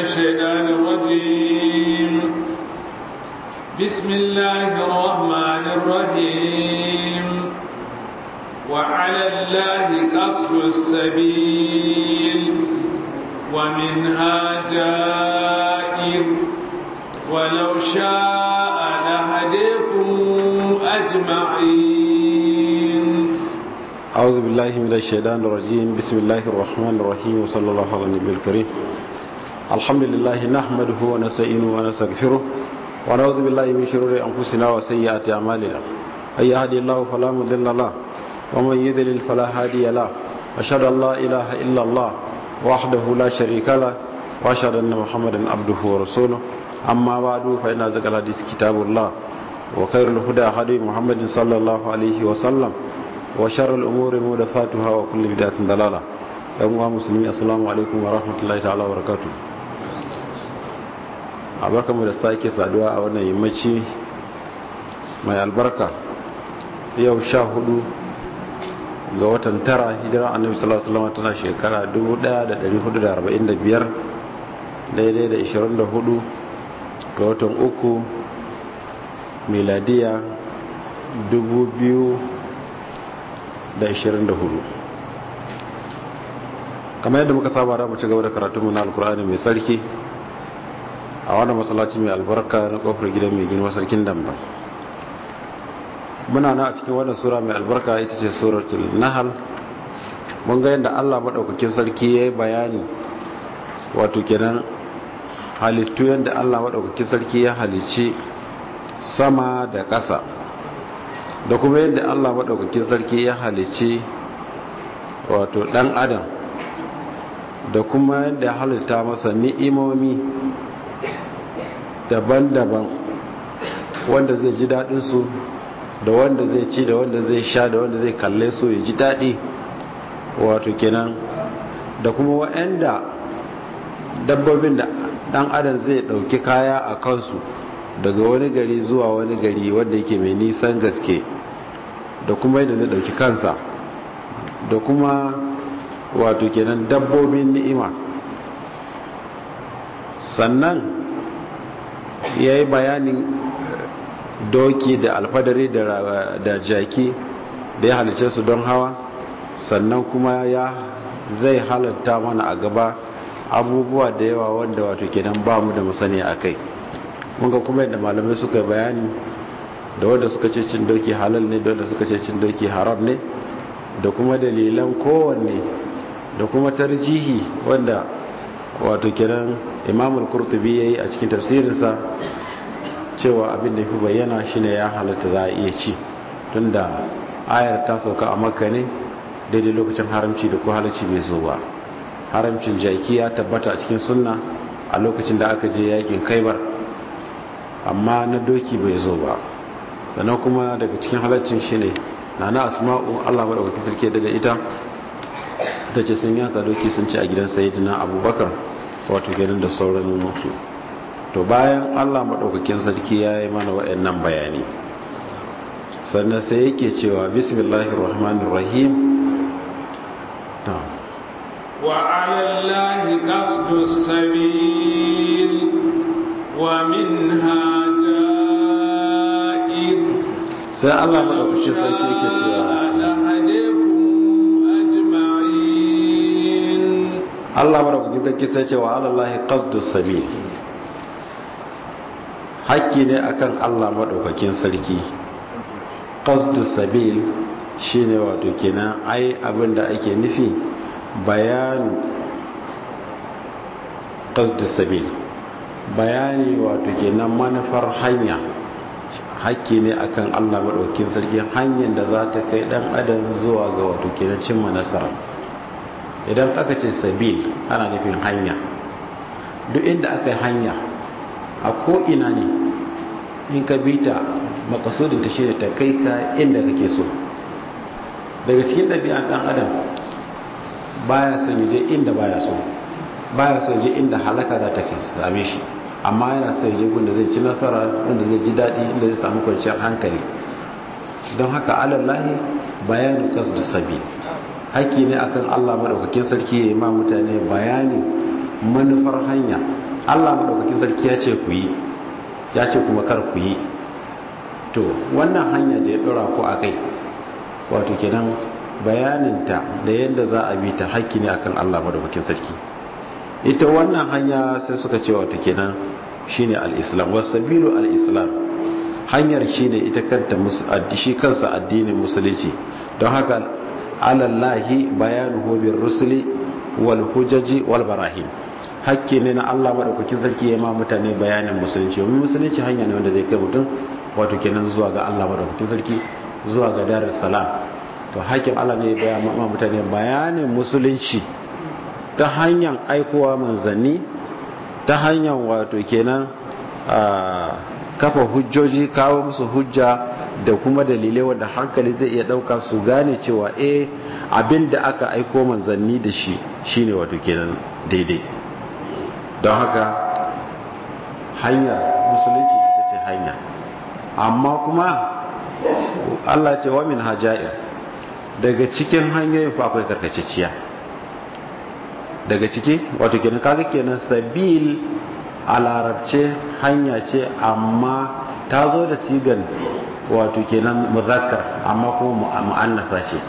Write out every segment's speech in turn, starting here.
الشيطان الرجيم بسم الله الرحمن الرحيم وعلى الله قصد السبيل ومنها جائر ولو شاء لهديكم أجمعين أعوذ بالله من الشيطان الرجيم بسم الله الرحمن الرحيم وصلى الله على النبي الكريم الحمد لله نحمده ونستعينه ونستغفره ونعوذ بالله من شرور أنفسنا وسيئات أعمالنا أن يهدي الله فلا مضل له ومن يضلل فلا هادي له أشهد أن لا إله إلا الله وحده لا شريك له وأشهد أن محمدا عبده ورسوله أما بعد فإن أزكى الحديث كتاب الله وخير الهدى هدي محمد صلى الله عليه وسلم وشر الأمور محدثاتها وكل بدعة ضلالة أيها المسلمين السلام عليكم ورحمة الله تعالى وبركاته abarka mu da sake saduwa a wannan yammaci mai albarka yau sha hudu ga watan tara hijira annabi sallallahu alaihi wasallam tana shekara 1445 daidai da 24 ga watan uku miladiya 2024 kamar yadda muka saba da mu ci gaba da karatunmu na alkur'ani mai sarki a wannan masallaci mai albarka na kofar gidan mai girma sarkin damba muna na a cikin wannan sura mai albarka ita ce suratul nahal mun ga yadda Allah madaukakin sarki ya yi bayani wato kenan halittu yadda Allah madaukakin sarki ya halici sama da ƙasa da kuma yadda Allah madaukakin sarki ya halici wato dan adam da kuma yadda halitta masa ni'imomi daban-daban wanda zai ji daɗinsu da wanda zai ci da wanda zai sha da wanda zai kalle su ya ji daɗi wato kenan da kuma wa'anda dabbobin da ɗan adam zai ɗauki kaya a kansu daga wani gari zuwa wani gari wanda yake mai nisan gaske da kuma yadda zai ɗauki kansa da kuma wato kenan dabbobin ni'ima sannan ya yi bayanin doki da alfadari da jaki da ya halice su don hawa sannan kuma ya zai halatta mana a gaba abubuwa da yawa wanda wato kenan ba mu da musani a kai ga kuma yadda malamai suka bayani da wanda suka ce cin doki halal ne da wanda suka ce cin doki haram ne da kuma dalilan kowanne da kuma tarjihi wanda wato kiran imamul kurtubi ya yi a cikin tafsirinsa cewa abin da fi bayyana shine ya halatta za a iya ci tunda ayar ta sauka a makka ne daidai lokacin haramci da ko halarci bai zo ba haramcin jaki ya tabbata a cikin sunna a lokacin da aka je yakin kaibar amma na doki bai zo ba sannan kuma daga cikin halarcin shine na na asma'u allah maɗaukaki sarki da ita ta ce sun yanka doki sun ci a gidan sayidina abubakar wato kenan da sauran mutu to bayan allah maɗaukakin sarki ya yi mana wa'annan bayani sannan sai yake cewa bismillahir rahmanir rahim وعلى الله قصد السبيل ومنها جائر sai allah maɗaukakin sarki yake cewa Allah maraukakin sarki sai cewa alallahi qasdus sabil hakki ne akan Allah madaukakin sarki qasdus sabil shine wato kenan ai abinda ake nufi bayan qasdus sabil bayani wato kenan manufar hanya hakki ne akan Allah madaukakin sarki hanyar da za ta kai dan adam zuwa ga wato kenan cimma nasara idan aka ce sabil ana nufin hanya duk inda aka yi hanya a ko'ina ne in ka bi ta makasudin ta shine ta kai ka inda kake so daga cikin ɗabi'an ɗan adam baya son je inda baya so baya so je inda halaka za ta same shi amma yana so je gunda zai ci nasara wanda zai ji daɗi inda zai samu kwanciyar hankali don haka alallahi bayanin kasdu sabil haƙƙi ne akan Allah madaukakin sarki ya yi ma mutane bayani manufar hanya Allah madaukakin sarki ya ce ku yi ya ce kuma kar ku yi to wannan hanya da ya dora ku a kai wato kenan bayaninta da yadda za a bi ta hakki ne akan Allah madaukakin sarki ita wannan hanya sai suka ce wato kenan shine al-islam wasabilu al-islam hanyar shine ita kanta shi kansa addinin musulunci don haka alallahi bayanuhu bir rusuli wal hujaji wal barahin hakki ne na Allah madaukakin sarki ya ma mutane bayanin musulunci domin musulunci hanya ne wanda zai kai mutum wato kenan zuwa ga Allah madaukakin sarki zuwa ga darus salam to hakkin Allah ne ya ma mutane bayanin musulunci ta hanyar aikowa manzanni ta hanyar wato kenan kafa hujjoji kawo musu hujja da kuma dalilai wanda hankali zai iya dauka su gane cewa eh abin da aka aiko manzanni da shi shine wato kenan daidai don haka hanyar musulunci ita ce hanya amma kuma Allah ce wa min hajair daga cikin hanyoyin fa akwai karkaciciya daga ciki wato kenan kaga kenan sabil a larabce hanya ce amma ta zo da sigan wato kenan muzakkar amma kuma mu'annasa ce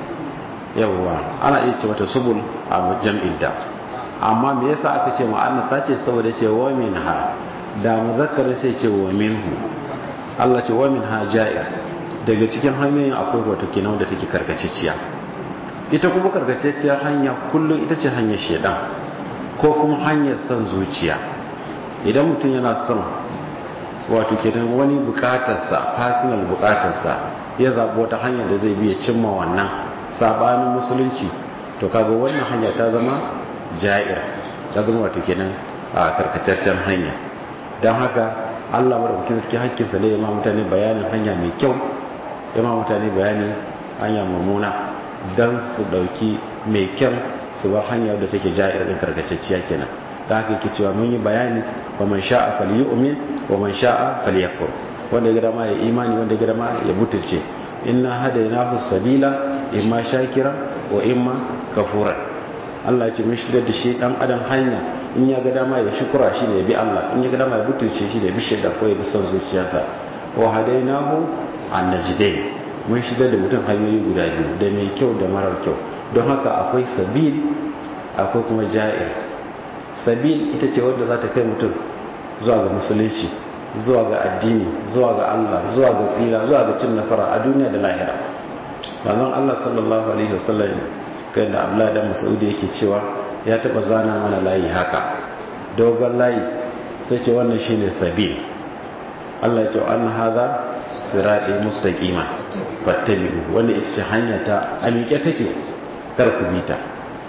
yawwa ana iya ce mata subul a jam'inta amma me yasa aka ce mu'annasa ce saboda ce wa minha da muzakkar sai ce wa minhu Allah ce wa minha ja'ir daga cikin hanyoyin akwai wato kenan da take karkaciciya ita kuma karkatacciyar hanya kullum ita ce hanyar shedan ko kuma hanyar son zuciya idan mutum yana son wato kenan wani bukatarsa personal bukatarsa ya zaɓi wata hanya da zai biya cimma wannan sabanin musulunci to kaga wannan hanya ta zama ja'ir ta zama wato kenan a karkataccen hanya don haka allah madaukakin sarki hakkinsa ne ya ma mutane bayanin hanya mai kyau ya ma mutane bayanin hanya mummuna don su dauki mai kyan su bar hanyar da take ja'ir din karkacacciya kenan da haka yake cewa mun yi bayani wa man sha'a falyu'min wa man sha'a falyakfur wanda ya gada ma ya imani wanda ya gada ma ya butulce inna hadaynahu sabila imma shakira wa imma kafura Allah ya ce mun shirya da shi dan adam hanya in ya ga dama ya shukura shi ne ya bi Allah in ya ga dama ya butulce shi da ya bi shirya ko ya bi son zuciyarsa wa hadaynahu an-najdain mun shigar da mutum hanyoyi guda biyu da mai kyau da marar kyau don haka akwai sabil akwai kuma ja'ir sabil ita ce wadda za ta kai mutum zuwa ga musulunci zuwa ga addini zuwa ga Allah zuwa ga tsira zuwa ga cin nasara a duniya da lahira manzon Allah sallallahu alaihi wasallam kai da Abdullah dan Mas'ud yake cewa ya taba zana mana layi haka dogon layi sai ce wannan shine sabil Allah ya ce an hadha sirati mustaqima fattabi'u wanda ita ce hanya ta amike take kar ku bi ta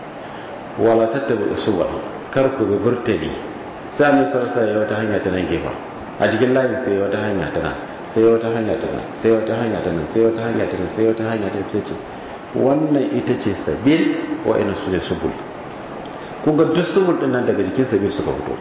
wala tattabi'u subul kar ku bi burtali sai annabi sallallahu alaihi wata hanya ta nan gefa a cikin layin sai wata hanya ta nan sai wata hanya ta nan sai wata hanya ta nan sai wata hanya ta nan sai wata hanya ta sai ce wannan ita ce sabil wa ina su ne subul kun ga duk subul din nan daga jikin sabil suka fito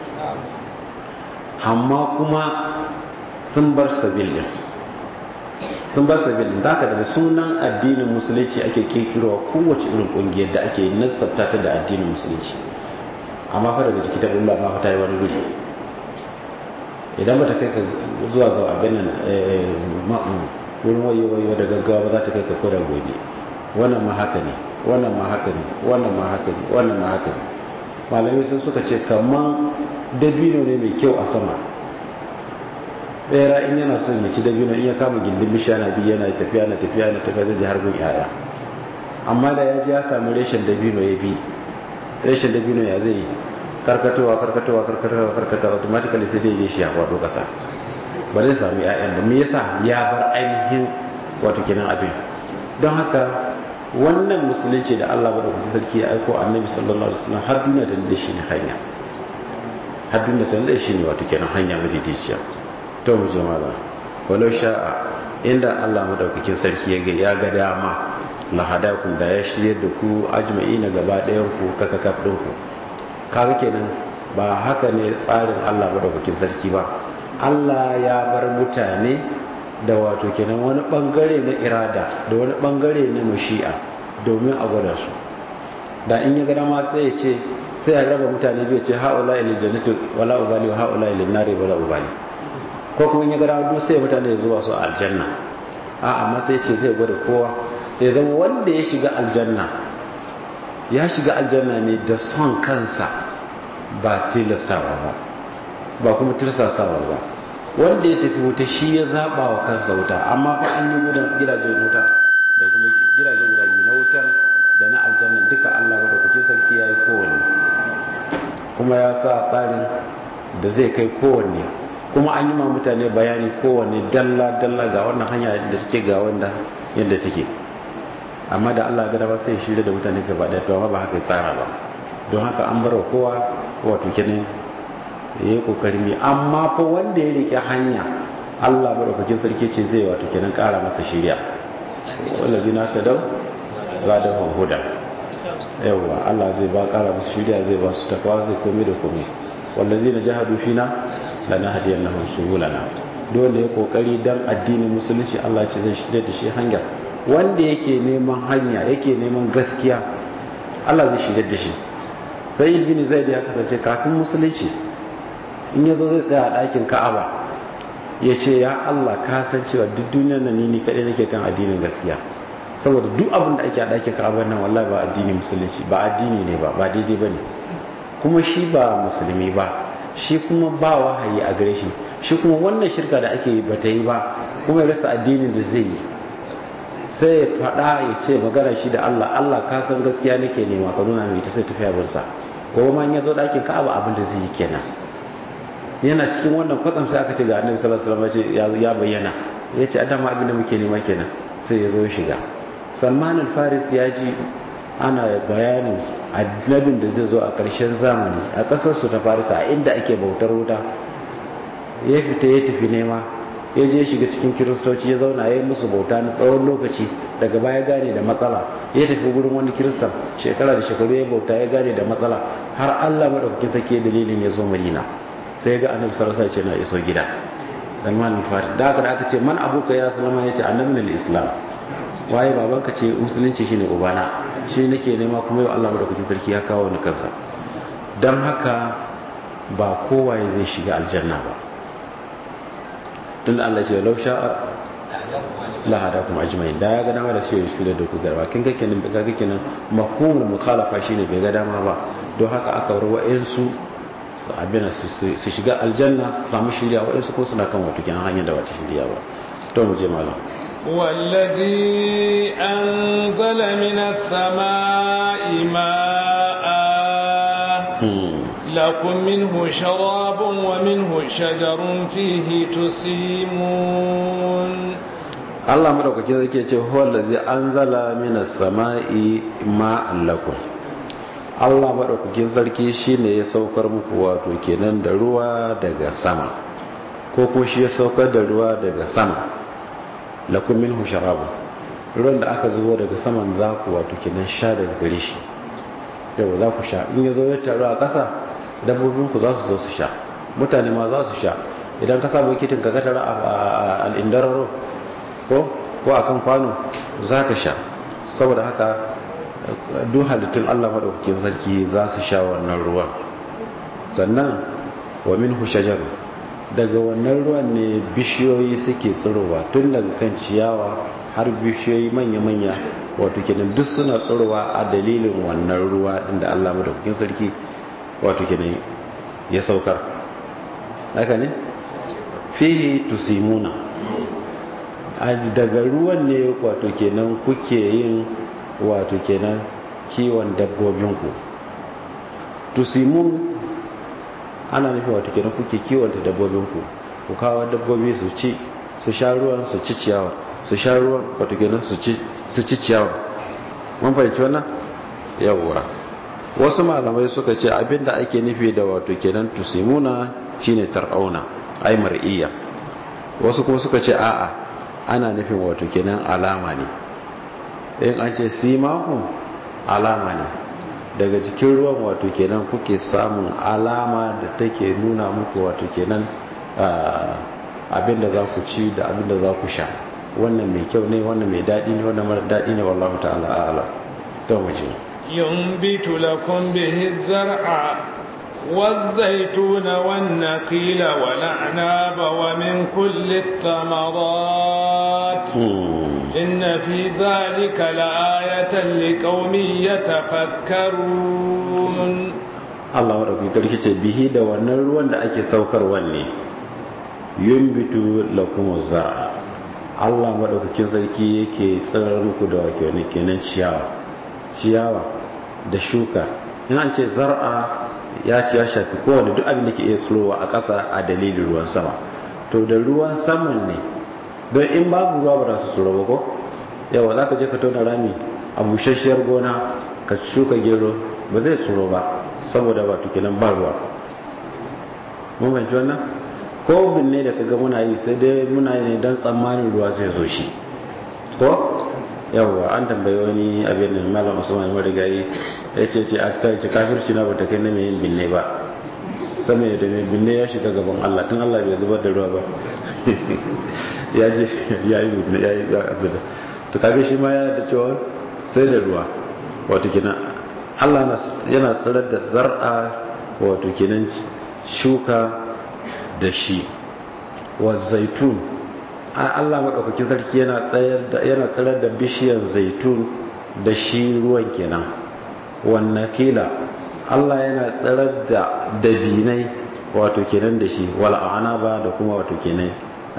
amma kuma sun bar sabil din sun bar sabil din haka daga sunan addinin musulunci ake kirkirowa kowace irin kungiyar da ake nasabta ta da addinin musulunci amma fa daga jiki ta bulla ma ta yi wani guri idan ba ta kai ka zuwa ga abin nan wurin wayo wayo da gaggawa ba za ta kai ka koda gobe wannan ma haka ne wannan ma haka ne wannan ma haka ne wannan ma haka ne malamai sun suka ce kaman dabino ne mai kyau a sama bera in yana son ya ci dabino in ya kama gindin bishiya na biyu yana tafiya na tafiya na tafiya zai ji harbin yaya amma da ya ji ya samu reshen dabino ya bi reshen dabino ya zai yi karkatowa karkatowa karkatowa karkatowa automatically sai dai je shi ya kwado kasa ba zai samu ƴaƴan ba me yasa ya bar ainihin wato kenan abin don haka wannan musulunci da Allah bada sarki ya aiko annabi sallallahu alaihi wasallam har duniya ta da shi ne hanya har duniya ta da shi ne wato kenan hanya madidiciya to mu jama'a walau sha'a inda Allah madaukakin sarki ya ga ya ga dama la hadakum da ya shirye da ku ajma'ina gaba ɗayan ku kaka kaf ɗin ku kaga kenan ba haka ne tsarin Allah madaukakin sarki ba Allah ya bar mutane da wato kenan wani bangare na irada da wani bangare na mashi'a domin a gwada su da in ya gada ma sai ya ce sai ya raba mutane biyu ce haula ilil jannati wala ubali wa haula ilil nari wala ubali ko kuma in ya gada duk sai mutane ya zuwa su aljanna a amma sai ce zai gwada kowa ya zama wanda ya shiga aljanna ya shiga aljanna ne da son kansa ba tilastawa ba ba kuma tirsasawa ba wanda ya tafi wuta shi ya zaba wa kansa wuta amma fa an yi gudan gidajen wuta da kuma gidajen guda biyu na wutan da na aljanna duka Allah ba da kuke sarki ya yi kowanne kuma ya sa tsarin da zai kai kowanne kuma an yi ma mutane bayani kowanne dalla dalla ga wannan hanya da take ga wanda yadda take amma da Allah gada ba sai shirya da mutane gaba da to amma ba haka ya tsara ba don haka an bar kowa wato kenan yayi kokari mi amma fa wanda ya rike hanya Allah madaukakin sarki ce zai wato kenan kara masa shirya wallazina tadaw zadahum huda yawa Allah zai ba kara musu shirya zai ba su takwa zai komai da komai wallazina jahadu fina lanahdiyannahum subulana dole ya kokari dan addinin musulunci Allah ce zai shirya da shi hanya wanda yake neman hanya yake neman gaskiya Allah zai shirya da shi sai ibn zaid ya kasance kafin musulunci in yazo zai tsaya a ɗakin Ka'aba ya ce ya Allah ka san cewa duk duniyar nan ni kadai nake kan addinin gaskiya saboda duk abin da ake a ɗakin Ka'aba nan wallahi ba addinin musulunci ba addini ne ba ba daidai bane kuma shi ba musulmi ba shi kuma ba wahayi a gare shi shi kuma wannan shirka da ake yi ba ta yi ba kuma ya rasa addinin da zai yi sai ya faɗa ya ce magana shi da Allah Allah ka san gaskiya nake nema ka nuna mai ta sai tafiya binsa ko ma ya zo ɗakin ka'aba abin da zai yi kenan yana cikin wannan kwatsam sai aka ce ga annabi sallallahu alaihi wasallam ya bayyana ya ce adama abin da muke nema kenan sai ya zo shiga salman al-faris ya ji ana bayanin annabin da zai zo a ƙarshen zamani a ƙasar su ta farisa a inda ake bautar wuta ya fita ya tafi nema ya je shiga cikin kiristoci ya zauna ya yi musu bauta na tsawon lokaci daga baya gane da matsala ya tafi gurin wani kiristan shekara da shekaru ya bauta ya gane da matsala har allah maɗaukakin sake dalilin ya zo madina sai ga annabi sarasa ce na iso gida dan man faris da aka da aka ce man abuka ya salama ya ce annabi na islam waye babanka ce musulunci shine ubana shi nake nema kuma yau allah maɗaukakin sarki ya kawo ni kansa don haka ba kowaye zai shiga aljanna ba tun da Allah ce lau sha'a lahada kuma ajma'in da ya ga dama da shi ya shirya da ku garba kin kake nan ga kake nan mafhumul mukhalafa shine bai ga dama ba don haka aka bar wa'ansu abin su shiga aljanna samu shirya wa'ansu ko suna kan wata kin hanyar da wata shirya ba to mu je malam والذي أنزل من السماء ماء لكم منه شراب ومنه شجر فيه تسيمون Allah madaukake zai ce huwa allazi anzala minas sama'i ma'an lakum Allah madaukakin sarki shine ya saukar muku wato kenan da ruwa daga sama ko kuma shi ya saukar da ruwa daga sama lakum minhu sharabun ruwan da aka zubo daga saman za ku wato kenan sha daga gare shi yau za ku sha in ya zo ya taru a ƙasa dabbobinku za su zo su sha mutane ma za su sha idan ka samu kitin ka gatara a al'indararo ko ko a kan kwano za ka sha saboda haka duk halittun allah maɗaukakin sarki za su sha wannan ruwan sannan wa min shajaru daga wannan ruwan ne bishiyoyi suke tsirowa tun daga kan ciyawa har bishiyoyi manya-manya wato kenan duk suna tsirowa a dalilin wannan ruwa ɗin da allah maɗaukakin sarki wato kenan ya saukar haka ne fihi tusimuna daga ruwan ne wato kenan kuke yin wato kenan kiwon dabbobinku tusimun ana nufi wato kenan kuke kiwonta dabbobinku ku kawo dabbobi su ci su sha ruwan su ci ciyawa su sha ruwan wato kenan su ci ciyawa mun fahimci wannan yawwa wasu malamai suka ce abinda ake nufi da wato kenan tusimuna shine tar'auna ai mar'iyya wasu kuma suka ce a'a ana nufin wato kenan alama ne in an ce simahum alama ne daga jikin ruwan wato kenan kuke samun alama da take nuna muku wato kenan abinda za ku ci da abinda za ku sha wannan mai kyau ne wannan mai daɗi ne wannan mara daɗi ne wallahu ta'ala a'ala to mu je ينبت لكم به الزرع والزيتون والنخيل والأعناب ومن كل الثمرات إن في ذلك لآية لقوم يتفكرون Allah maɗauki tarki ce bihi da wannan ruwan da ake saukarwan ne yumbitu lakum zar'a Allah maɗaukakin sarki yake tsirar muku da wake wani kenan ciyawa ciyawa da shuka in an ce zar'a ya ce ya shafi kowane duk abin da ke iya tsirowa a ƙasa a dalilin ruwan sama to da ruwan saman ne don in babu ruwa ba za su tsoro ba ko yawa za ka je ka tona rami a bushasshiyar gona ka shuka gero ba zai tsoro ba saboda ba tukinan ba ruwa mun fahimci wannan ko binne da kaga muna yi sai dai muna yi ne don tsammanin ruwa zai zo shi ko yawwa an tambayi wani abin da malam usman marigayi ya ce ce a ce kafirci na bata kai na mai yin binne ba sama da mai binne ya shiga gaban Allah tun Allah bai zubar da ruwa ba ya je ya yi binne ya yi abin da to kaga shi ma ya da cewa sai da ruwa wato kenan Allah yana tsirar da zar'a wato kenan shuka da shi wa zaitun Allah maɗaukakin sarki yana tsirar da bishiyar zaitun da shi ruwan kenan wannan fila Allah yana tsirar da dabinai wato kenan da shi wal'ana ba da kuma wato kenan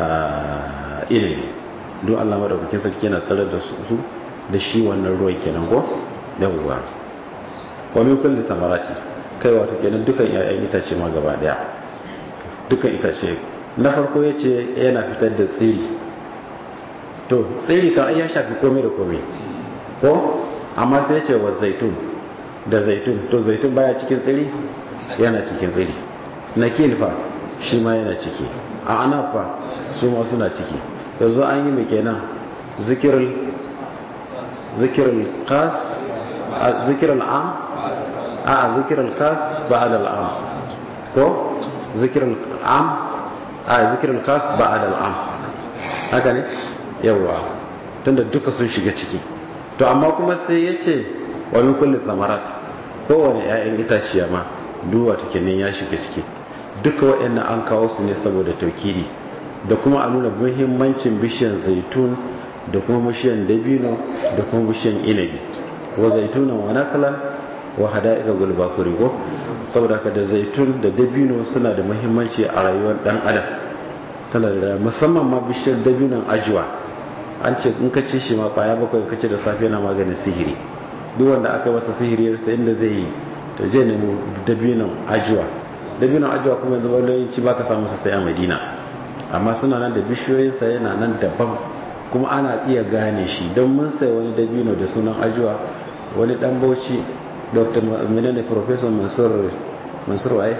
inabi don Allah maɗaukakin sarki yana tsirar da su da shi wannan ruwan kenan ko yawwa wa min kulli thamarati kai wato kenan dukan 'ya'yan itace ma gaba daya dukan itace na farko ya ce yana fitar da tsiri to tsiri kan ya shafi komai da komai ko amma sai ce wa zaitun da zaitun to zaitun baya cikin tsiri yana cikin tsiri na kilfa shi ma yana ciki a anafa su ma suna ciki yanzu an yi mai kenan zikirar zikirar kas zikirar am a zikirar kas ba al'am ko zikirar am a zikirin kas ba a dal'am haka ne yawa tunda duka sun shiga ciki to amma kuma sai ya ce wani kullum samarat kowane 'ya'yan itaciya ma duwa tukinin ya shiga ciki duka waɗanda an kawo su ne saboda taukiri da kuma a nuna muhimmancin bishiyan zaitun da kuma bishiyan dabino da kuma bishiyan inabi wa zaitunan wa nakalan wa hada'ika gulbakuri ko saboda ka da zaitun da dabino suna da muhimmanci a rayuwar dan adam tana da musamman ma bishiyar dabinon ajiwa an ce in ka ci shi ma kwaya bakwai ka ci da safe na maganin sihiri duk wanda aka masa sihiri sai inda zai yi to je nemo dabinon ajiwa dabinon ajiwa kuma yanzu wani ci ba ka samu sa sai a madina amma suna nan da bishiyoyinsa yana nan daban kuma ana iya gane shi don mun sai wani dabino da sunan ajiwa wani dan bauchi dr menene professor mansur mansur waye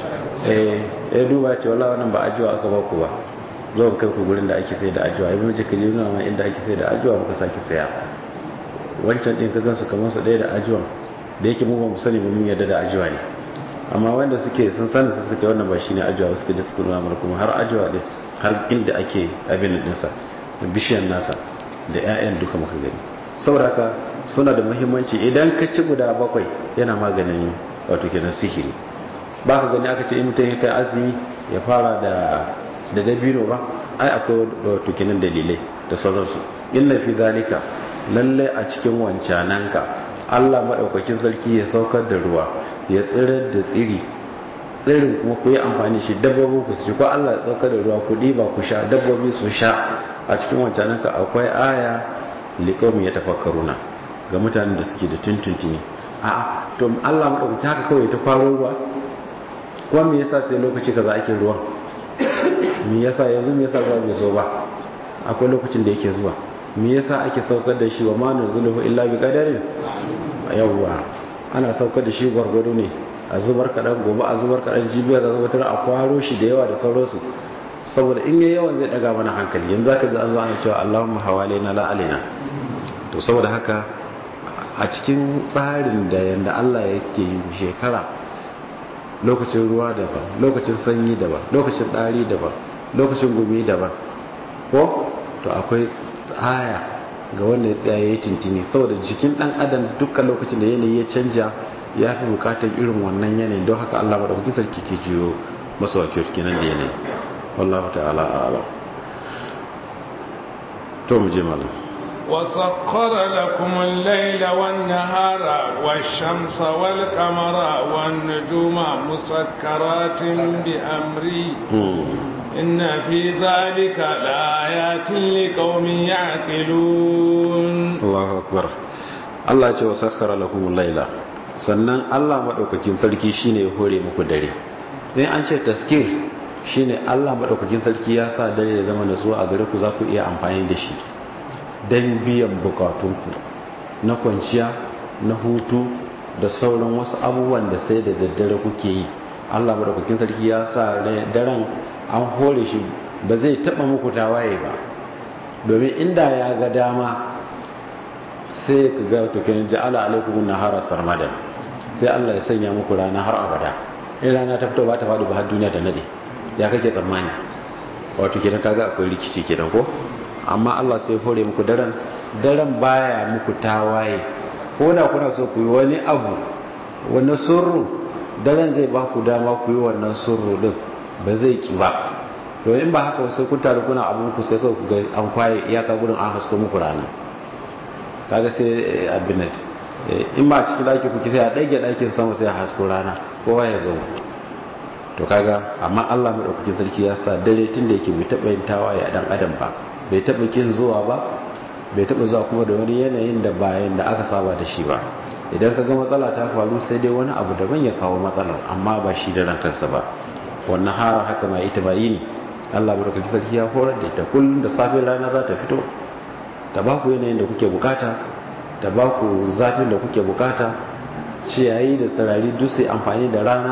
eh ya duba ce wallahi wannan ba ajiwa aka ba ku ba zo kai ku gurin da ake sai da ajiwa ibn je ka je nuna ma inda ake sai da ajiwa muka saki saya wancan din ka gansu kamar su ɗaya da ajiwan da yake mu ba mu sani ba mun yarda da ajiwa ne amma wanda suke sun sani su suka ce wannan ba shine ajiwa suka je suka nuna mana kuma har ajiwa din har inda ake abin din sa bishiyan nasa da 'ya'yan duka muka gani saboda haka suna da muhimmanci idan ka ci guda bakwai yana maganin wato kenan sihiri ba ka gani aka ce in mutum ya kai azumi ya fara da da dabino ba ai akwai wato kenan dalilai da sauransu inna fi zalika lalle a cikin wancananka Allah madaukakin sarki ya saukar da ruwa ya tsirar da tsiri tsirin kuma ku yi amfani shi dabbobin ku su ci ko Allah ya saukar da ruwa ku ɗiba ku sha dabbobi su sha a cikin wancananka akwai aya liƙaumin ya tafakkaruna ga mutanen da suke da tuntuntuni a to Allah maɗaukaki haka kawai ta kwaro ruwa kuma me yasa sai lokaci kaza ake ruwa me yasa yanzu me yasa ruwa bai zo ba akwai lokacin da yake zuwa me yasa ake saukar da shi wa ma nuzuluhu illa bi qadarin yawwa ana saukar da shi gwargwado ne a zubar kaɗan gobe a zubar kaɗan jibiya ga zubatar a kwaro shi da yawa da sauransu saboda in yi yawan zai daga mana hankali yanzu aka ji an zo ana cewa Allahumma hawalaina la alaina to saboda haka a cikin tsarin da yanda Allah yake yi shekara lokacin ruwa daban lokacin sanyi daban lokacin ɗari daban lokacin gumi daban ko to akwai aya ga wanda ya tsaya ya yi tintini saboda jikin dan adam dukkan lokacin da yanayi ya canja ya fi bukatar irin wannan yanayi don haka Allah madaukakin sarki ke jiyo masa wakil kenan da yanayi wallahu ta'ala a'lam to mu je malam وسخر لكم الليل والنهار والشمس والقمر والنجوم مسكرات بأمري إن في ذلك لآيات لقوم يعقلون الله أكبر الله ce wasakhara lakum al-laila sannan Allah madaukakin sarki shine ya hore muku dare dan an ce taskir shine Allah madaukakin sarki ya sa dare ya zama nasuwa a gare ku za ku iya amfani da shi dan biyan bukatunku na kwanciya na hutu da sauran wasu abubuwan da sai da daddare kuke yi Allah madaukakin sarki ya sa daren an hore shi ba zai taba muku tawaye ba domin inda ya ga dama sai ka ga to kan ja'ala alaikum nahara sarmadan sai Allah ya sanya muku rana har abada in rana ta fito ba ta faɗi ba har duniya ta nade ya kake tsammani wato kenan kaga akwai rikici kenan ko amma Allah sai hore muku daren daren baya muku tawaye ko da kuna so ku yi wani abu wani surru daren zai ba ku dama ku yi wannan surru din ba zai ki ba to in ba haka sai kun taru kuna abun ku sai ku ga an kwaye iyaka gudun an hasko muku rana kaga sai abin nan in ba cikin daki kuke sai a dage dakin sama sai a hasko rana kowa ya ga to kaga amma Allah madaukakin sarki ya sa dare tun da yake bai taba yin tawaye a dan adam ba bai taba kin zuwa ba bai taba zuwa kuma da wani yanayin da bayan da aka saba da shi ba idan ka ga matsala ta faru sai dai wani abu daban ya kawo matsalar amma ba shi da ran kansa ba wannan hara haka ma ita ba yini Allah barkaki sarki ya horar da ita kullum da safin rana za ta fito ta ba ku yanayin da kuke bukata ta ba ku zafin da kuke bukata ciyayi da tsirari duk su amfani da rana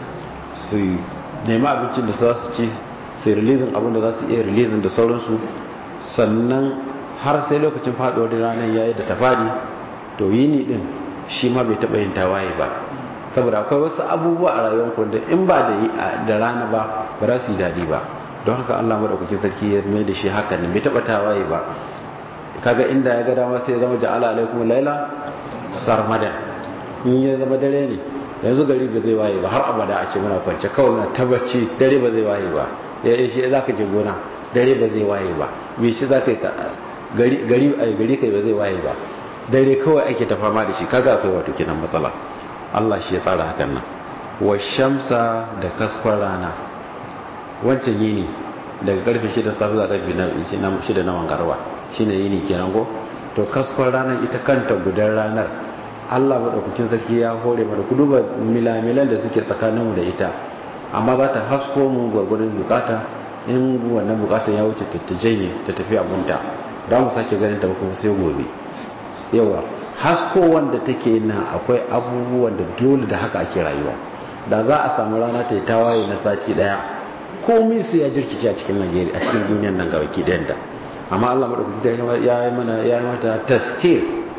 su nemi abincin da za su ci su rilizin abin da za su iya rilizin da sauransu sannan har sai lokacin faduwar ranar yayi da ta fadi to yini din shi ma bai taba yin tawaye ba saboda akwai wasu abubuwa a rayuwar ku da in ba da rana ba ba za su yi daɗi ba don haka Allah madaukakin sarki ya mai da shi haka ne bai taba tawaye ba kaga inda ya ga dama sai ya zama ja'ala alaikum laila sarmada in ya zama dare ne yanzu gari ba zai waye ba har abada a ce muna kwance kawai muna tabbaci dare ba zai waye ba ya shi za ka je gona dare ba zai waye ba me shi za ka yi gari gari kai ba zai waye ba dare kawai ake ta fama da shi kaga akwai wato kenan matsala Allah shi ya tsara hakan nan wa shamsa da kaskon rana wancan yini daga karfe shida safi za ta fi na shida na wangarwa shine yini kenan go to kaskon ranar ita kanta gudan ranar Allah madaukakin sarki ya hore mana ku duba milamilan da suke tsakaninmu da ita amma za ta hasko mu gwargwadon bukata in wannan bukatan ya wuce ta janye ta tafi abunta za mu sake ganin ta kuma sai gobe yawa hasko wanda take nan akwai abubuwan da dole da haka ake rayuwa da za a samu rana ta yi tawaye na sati daya komai sai ya jirkice a cikin Najeriya a cikin duniyar nan gabaki ɗayan da amma Allah madaukakin ya yi mana ya yi mata taskir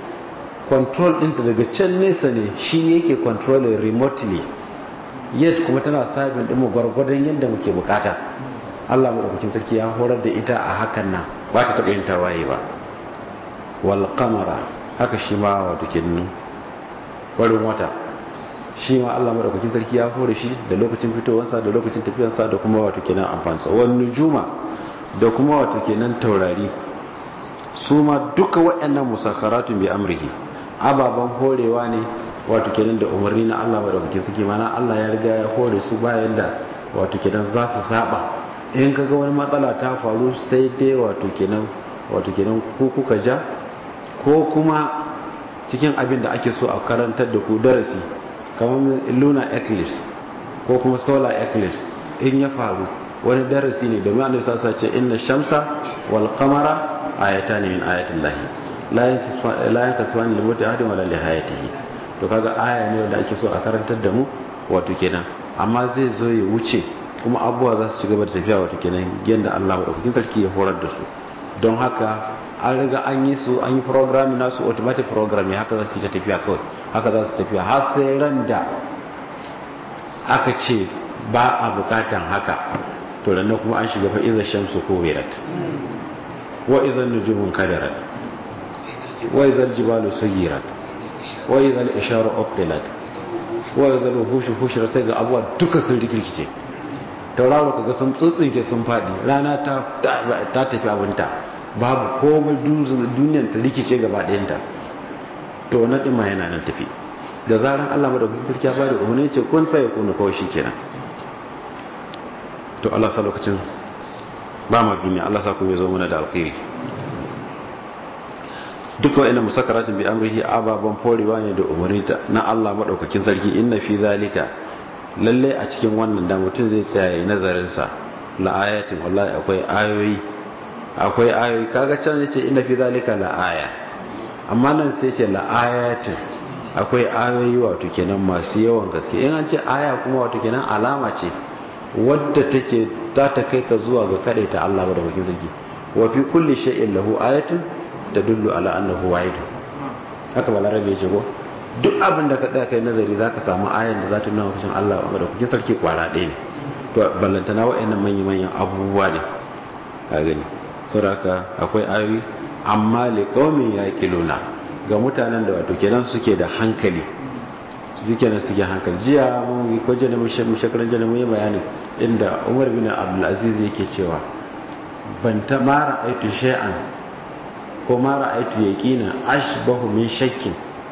control ɗinta daga can nesa ne shi yake controlling remotely yet kuma tana sabin ɗin mu gwargwadon yadda muke bukata Allah madaukakin sarki ya horar da ita a hakan nan ba ta taɓa yin tawaye ba wal qamara haka shi ma wato kenan warin wata shi ma Allah madaukakin sarki ya hore shi da lokacin fitowarsa da lokacin tafiyarsa da kuma wato kenan amfansa wan nujuma da kuma wato kenan taurari su ma duka waɗannan musakharatun bi amrihi ababan horewa ne wato kenan da umarni na Allah madaukakin sarki mana Allah ya riga ya hore su bayan da wato kenan za su saba in kaga wani matsala ta faru sai dai wato kenan wato kenan ku kuka ja ko kuma cikin abin da ake so a karantar da ku darasi kamar lunar eclipse ko kuma solar eclipse in ya faru wani darasi ne domin annabi sassa ce inna shamsa wal qamara ayatan min ayatin lahi la yankasfani lil muti ahadin wala li hayatihi to kaga aya ne wanda ake so a karantar da mu wato kenan amma zai zo ya wuce kuma abubuwa za su ci gaba da tafiya wato kenan yadda Allah madaukakin sarki ya horar da su don haka an riga an yi su an yi programming nasu automatic programming haka za su ta tafiya kawai haka za su tafiya har sai ran da aka ce ba a bukatan haka to da kuma an shiga fa iza shamsu ko wirat wa iza nujumun kadarat wa idhal jibalu suyirat wa idhal isharu uqilat wa idhal wuhushu hushirat sai ga abuwa duka sun rikirkice tauraro kaga sun tsutsinke sun fadi rana ta ta tafi abinta babu komai duniyar ta rikice gaba ɗayanta to wannan ɗin ma yana nan tafi da zaran Allah madaukakin sarki ya bada umarni ce kun fa yakunu kawai shikenan to Allah sa lokacin ba ma duniya Allah sa kuma ya zo mana da alkhairi duka wa'ina musakaratin bi amrihi ababan forewa ne da umarni na Allah madaukakin sarki inna fi zalika lalle a cikin wannan da mutum zai tsaya ya nazarin sa la ayatin wallahi akwai ayoyi akwai ayoyi kaga can yace inna fi zalika la aya amma nan sai ce la ayatin akwai ayoyi wato kenan masu yawan gaske in an ce aya kuma wato kenan alama ce wadda take za ta kai ka zuwa ga ta Allah da bakin zargi wa fi kulli shay'in lahu ayatun tadullu ala annahu wahid haka balarabe ya ce ko duk abin da ka tsaya kai nazari zaka samu ayan da za ta nuna kucin Allah da bakin sarki kwara ɗaya ne to ballantana wa'annan manyan manyan abubuwa ne a gani saboda akwai ayoyi amma liqaumin yaqiluna ga mutanen da wato kenan suke da hankali suke nan suke hankali jiya mun yi kwaje da mashakaran jana mun yi bayanin inda umar bin abdulaziz yake cewa ban ta mara aitu shay'an ko mara aitu yaqina ashbahu min shakkin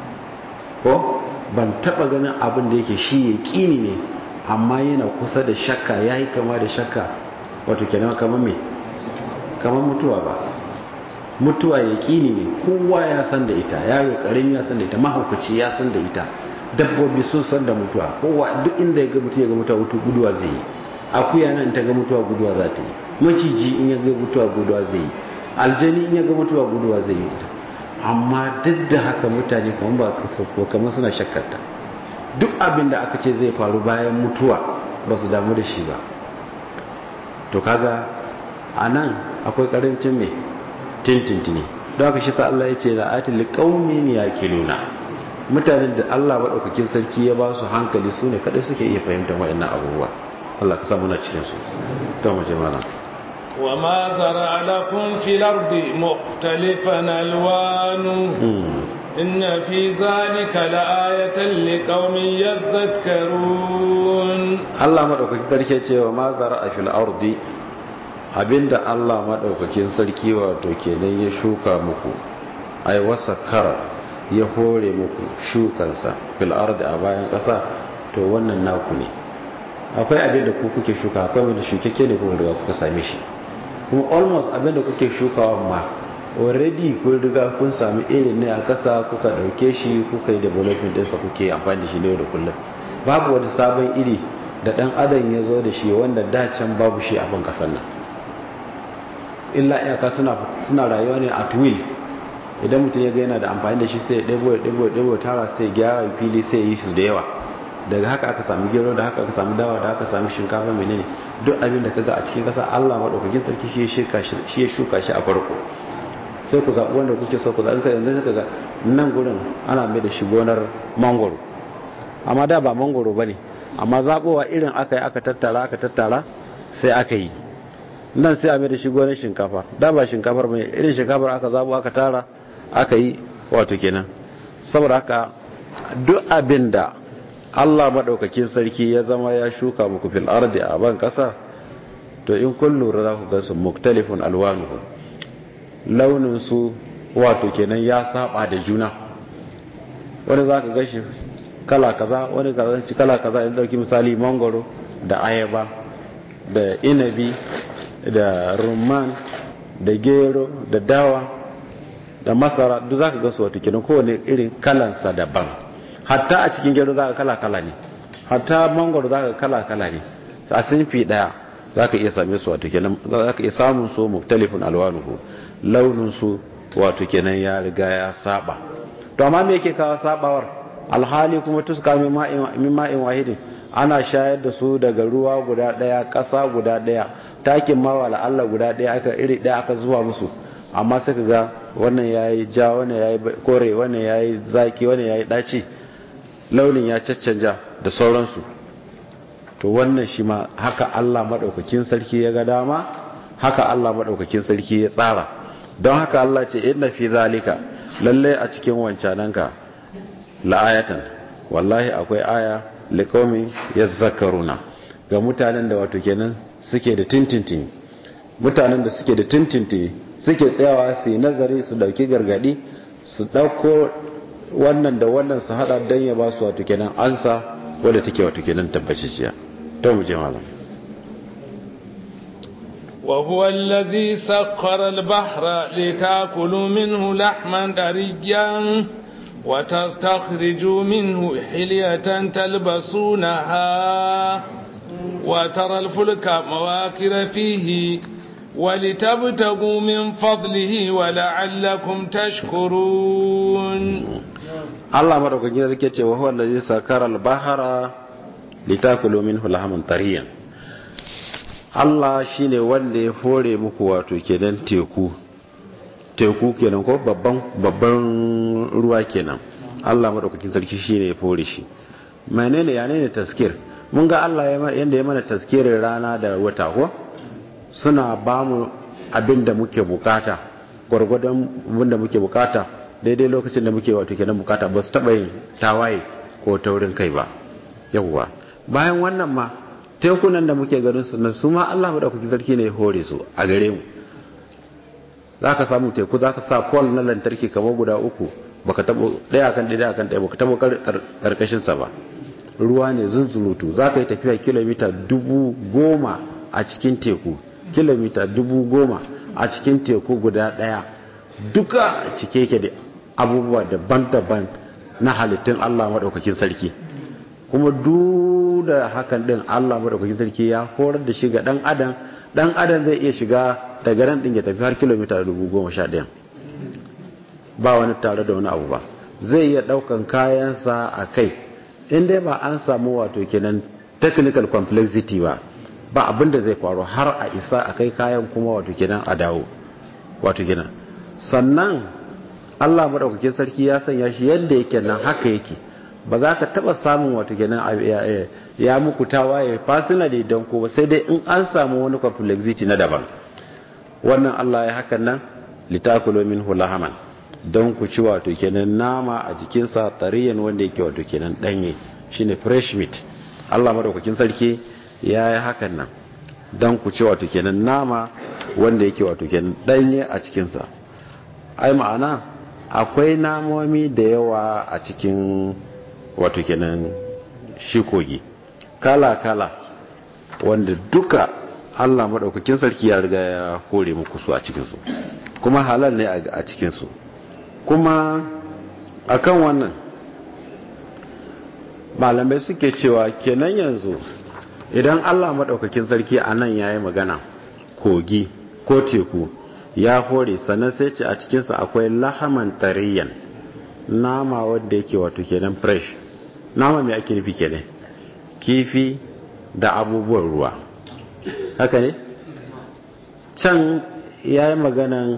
ko ban taba ganin abin da yake shi yaqini ne amma yana kusa da shakka yayi kama da shakka wato kenan kamar me kamar mutuwa ba mutuwa yaqini ne kowa ya san da ita yaro karami ya san da ita mahaukaci ya san da ita dabbobi sun san da mutuwa kowa duk inda ya ga mutu ya ga mutuwa wutu guduwa zai yi akuya nan ta ga mutuwa guduwa za ta yi maciji in ya ga mutuwa guduwa zai yi aljani in ya ga mutuwa guduwa zai yi amma duk da haka mutane kamar ba ko kamar suna shakkarta duk abin da aka ce zai faru bayan mutuwa ba su damu da shi ba to kaga a nan akwai karancin mai tintintini don haka shi sa Allah ya ce da atin liƙaumin ya kiluna mutanen da Allah maɗaukakin sarki ya ba su hankali su ne kaɗai suke iya fahimtar wa'annan abubuwa Allah ka samu na cikinsu ta mace mana وما زرع لكم في الأرض مختلفا ألوانه إن في ذلك لآية لقوم يذكرون الله مدوكاkin sarki ce wa ma zara'a fil ardi abinda Allah madaukakin sarki wato kenan ya shuka muku ai wasa kara ya hore muku shukansa fil ardi a bayan ƙasa to wannan naku ne akwai abin da ku kuke shuka akwai wanda shukeke ne kuma riga kuka same shi kuma almost abin da kuke shukawa ma already kun riga kun sami irin ne a ƙasa kuka ɗauke shi kuka yi development ɗinsa kuke amfani da shi ne da kullum babu wani sabon iri da ɗan adam ya zo da shi wanda da can babu shi a ban ƙasar nan illa iyaka suna rayuwa ne at will idan mutum ya ga yana da amfani da shi sai ya ɗebo ya ɗebo ya ɗebo tara sai gyara fili sai ya yi su da yawa daga haka aka sami gero da haka aka sami dawa da haka sami shinkafa menene duk abin da kaga a cikin ƙasa Allah madaukakin sarki shi ya shuka shi a farko sai ku zaɓi wanda kuke so ku zaɓi ka yanzu kaga nan gurin ana mai da shi gonar mangoro amma da ba mangoro ba ne amma zaɓowa irin aka yi aka tattara aka tattara sai aka yi nan sai a mai da shi gonar shinkafa da ba shinkafar mai irin shinkafar aka zaɓo aka tara aka yi wato kenan saboda haka duk abin da Allah maɗaukakin sarki ya zama ya shuka muku fil ardi a ban ƙasa to in kun lura za ku gansu muktalifun alwanuhu launin su wato kenan ya saba da juna wani za ka gashi kala kaza wani ci kala kaza in dauki misali mangoro da ayaba da inabi da rumman da gero da dawa da masara duk za ka gansu wato kenan kowane irin kalansa daban hatta a cikin gero za ka kala-kala ne hatta mangoro za ka kala-kala ne a sinfi daya za ka iya same su wato kenan za ka iya samun su muktalifin alwanuhu launin su wato kenan ya riga ya saba to amma me yake kawo sabawar alhali kuma tuska min ma'in wahidin ana shayar da su daga ruwa guda daya kasa guda daya takin ma wala Allah guda daya aka iri daya aka zuwa musu amma sai ga wannan yayi ja wannan yayi kore wannan yayi zaki wannan yayi daci launin ya caccanja da sauransu to wannan shi ma haka Allah maɗaukakin sarki ya ga dama haka Allah maɗaukakin sarki ya tsara don haka Allah ce inna fi zalika lalle a cikin wancananka la'ayatan wallahi akwai aya liqaumin yazakkaruna ga mutanen da wato kenan suke da tintintin mutanen da suke da tintintin suke tsayawa su yi nazari su dauki gargadi su dauko wannan da wannan su hada dan ya ba su wato kenan ansa wadda take wato kenan tabbaciciya to mu je malam وهو الذي سخر البحر لتاكلوا منه لحما طريا وتستخرجوا منه حلية تلبسونها وترى الفلك مواكر فيه ولتبتغوا من فضله ولعلكم تشكرون Allah madaukakin sarki ce wa huwa allazi sakara al-bahara litakulu minhu lahman tariyan Allah shine wanda ya fore muku wato kenan teku teku kenan ko babban babban ruwa kenan Allah madaukakin sarki shine ya fore shi menene ya ne taskir mun ga Allah yanda ya mana taskirin rana da wata ko suna bamu abinda muke bukata gwargwadon abinda muke bukata daidai lokacin da muke wato kenan bukata ba su taba yin tawaye ko taurin kai ba yawwa bayan wannan ma tekunan da muke ganin su su ma Allah madaukakin sarki ne ya hore su a gare mu zaka samu teku zaka sa pole na lantarki kamar guda uku baka tabo daya kan daya kan daya baka tabo karkashin sa ba ruwa ne zunzulutu zaka yi tafiya kilomita dubu goma a cikin teku kilomita dubu goma a cikin teku guda daya duka cike yake da abubuwa daban-daban na halittun Allah maɗaukakin sarki kuma duk da hakan ɗin Allah maɗaukakin sarki ya horar da shi ga ɗan adam ɗan adam zai iya shiga daga nan ɗin ya tafi har kilomita dubu goma sha ɗaya ba wani tare da wani abu ba zai iya ɗaukan kayansa a kai in dai ba an samu wato kenan technical complexity ba ba abin da zai faru har a isa a kai kayan kuma wato kenan a dawo wato kenan sannan Allah madaukakin sarki ya sanya shi yadda yake nan haka yake ba za ka taba samun wato kenan ya muku tawaye personally don ko ba sai dai in an samu wani complexity na daban wannan Allah ya hakan nan litakulu minhu lahaman don ku ci wato kenan nama a jikinsa tariyan wanda yake wato kenan danye shine fresh meat Allah madaukakin sarki ya yi hakan nan don ku ci wato kenan nama wanda yake wato kenan danye a cikinsa ai ma'ana akwai namomi da yawa a cikin wato kenan shi kogi kala-kala wanda duka Allah maɗaukakin sarki ya riga ya kore muku su a cikinsu kuma halal ne a cikinsu kuma akan wannan malamai suke cewa kenan yanzu idan Allah maɗaukakin sarki a nan ya yi magana kogi ko teku ya hore sannan sai ce a cikinsa akwai lahaman tariyan nama wadda yake wato kenan fresh nama mai ake nufi kenan kifi da abubuwan ruwa haka ne can ya yi maganan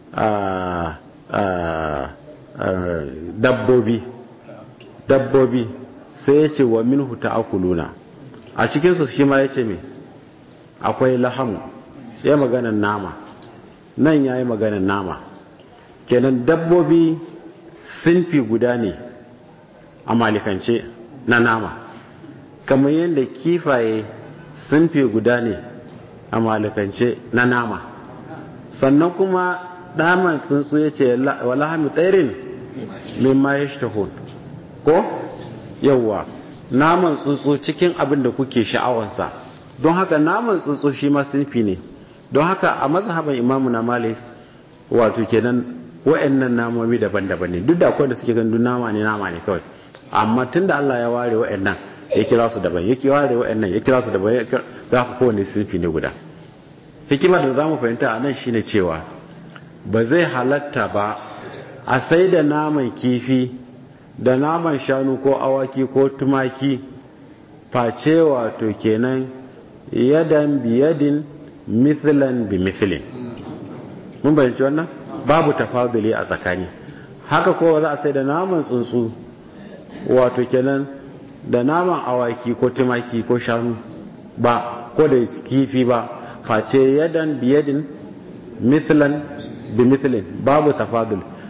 dabbobi dabbobi sai ya ce wa minhu ta'akuluna a cikinsu shi ma ya ce me akwai lahamu ya maganan nama nan ya yi maganin nama kenan dabbobi sinfi guda ne a malikance na nama kamar yadda kifaye sinfi guda ne a malikance na nama sannan kuma daman tsuntsu ya ce walahami tsairin mimma ya shi ko yauwa naman tsuntsu cikin abin da kuke sha'awansa don haka naman tsuntsu shi ma sinfi ne don haka a mazhaban imamu na malik wato kenan wa'annan namomi daban-daban ne duk da akwai da suke ganin nama ne nama ne kawai amma tunda Allah ya ware wa'annan ya kira su daban ya ware wa'annan ya kira su daban ya za ku kowane sinfi ne guda hikima da zamu fahimta a nan shine cewa ba zai halatta ba a sai da naman kifi da naman shanu ko awaki ko tumaki face wato kenan yadan biyadin mithlan bi mithlin mun bayyana wannan babu tafaduli a tsakani haka kowa za a sai da naman tsuntsu wato kenan da naman awaki ko tumaki ko shanu ba ko da kifi ba face yadan biyadin mithlan bi mithlin babu tafadul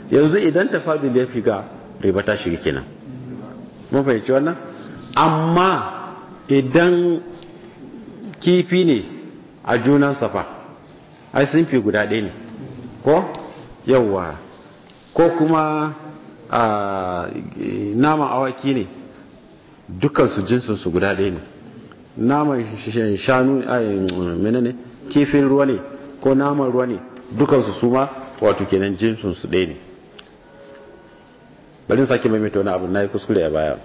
yanzu idan tafadul ya figa riba ta shiga kenan mun fahimci wannan amma idan kifi ne a junan safa ai sun fi guda ɗaya ne ko yawwa ko kuma a naman awaki ne dukansu jinsinsu guda ɗaya ne naman shanu menene kifin ruwa ne ko naman ruwa ne dukansu su ma wato kenan jinsinsu ɗaya ne bari sake maimaita wani abu na yi kuskure a baya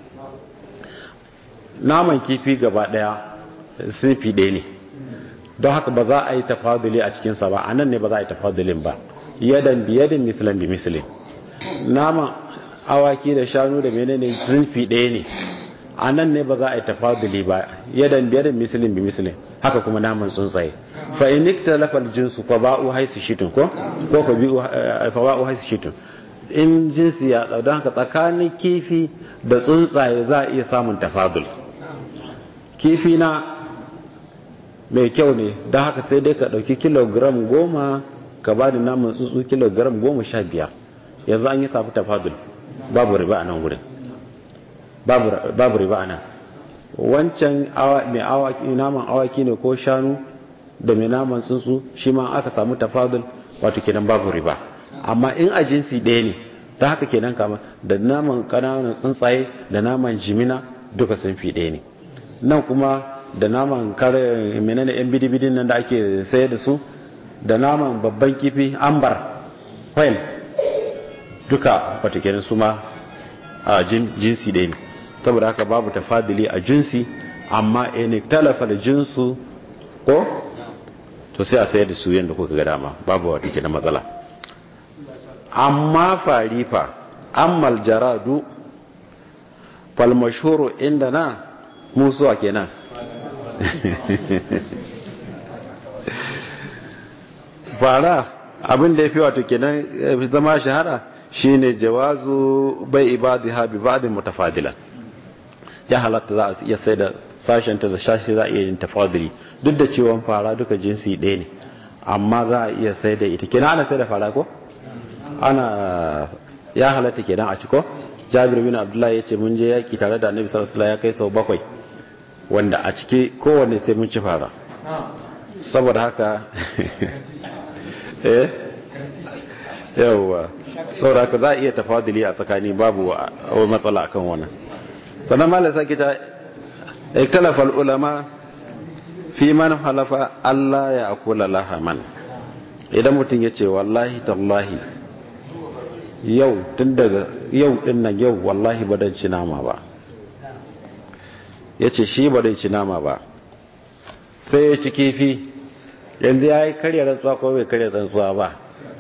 naman kifi gaba ɗaya sinfi ɗaya ne don haka ba za a yi tafaduli a cikinsa ba a nan ne ba za a yi tafadulin ba yadan bi yadin mislan bi mislin naman awaki da shanu da menene sinfi ɗaya ne a nan ne ba za a yi tafaduli ba yadan bi yadin mislin bi mislin haka kuma naman tsuntsaye fa in iktalafa jinsu fa ba'u haisu shitun ko ko fa bi'u fa ba'u haisu shitun in jinsi ya tsau don haka tsakanin kifi da tsuntsaye za a iya samun tafadul kifi na mai kyau ne don haka sai dai ka ɗauki kilogram goma ka ba da naman tsuntsu kilogram goma sha biyar yanzu an yi safi tafadul babu riba a nan wurin babu riba a nan wancan mai awaki naman awaki ne ko shanu da mai naman tsuntsu shi ma aka samu tafadul wato kenan babu riba amma in a jinsi ɗaya ne ta haka kenan kama da naman kananan tsuntsaye da naman jimina duka sun fi ɗaya ne nan kuma da naman kare menene yan bidibidin nan da ake sayar da su da naman babban kifi ambar whale duka wato kenan su ma a jinsi ɗaya ne saboda haka babu tafadili a jinsi amma in talafa da jinsu ko to sai a sayar da su yadda kuka ga dama babu wato kenan matsala amma farifa ammal jaradu falmashuru inda na musuwa kenan fara abin da ya fi wato kenan zama shahara shine jawazu bai ibadi ha bi ba'din mutafadila ya halatta za a iya sai da sashen ta sashi za a iya yin tafadili duk da cewa fara duka jinsi ɗaya ne amma za a iya sai da ita kenan ana sai da fara ko ana ya halatta kenan a ciko jabir bin abdullahi yace mun je yaki tare da annabi sallallahu alaihi wasallam ya kai sau bakwai wanda a ciki kowanne sai mun ci fara saboda haka eh yawa saboda haka za a iya tafadili a tsakani babu matsala akan wannan sannan malam sake ta ikhtalafa ulama fi man halafa Allah ya akula lahaman idan mutum ya ce wallahi tallahi yau tun daga yau din nan yau wallahi ba dan ci nama ba ya ce shi ba dan ci nama ba sai ya ci kifi yanzu ya yi karya rantsuwa ko bai karya rantsuwa ba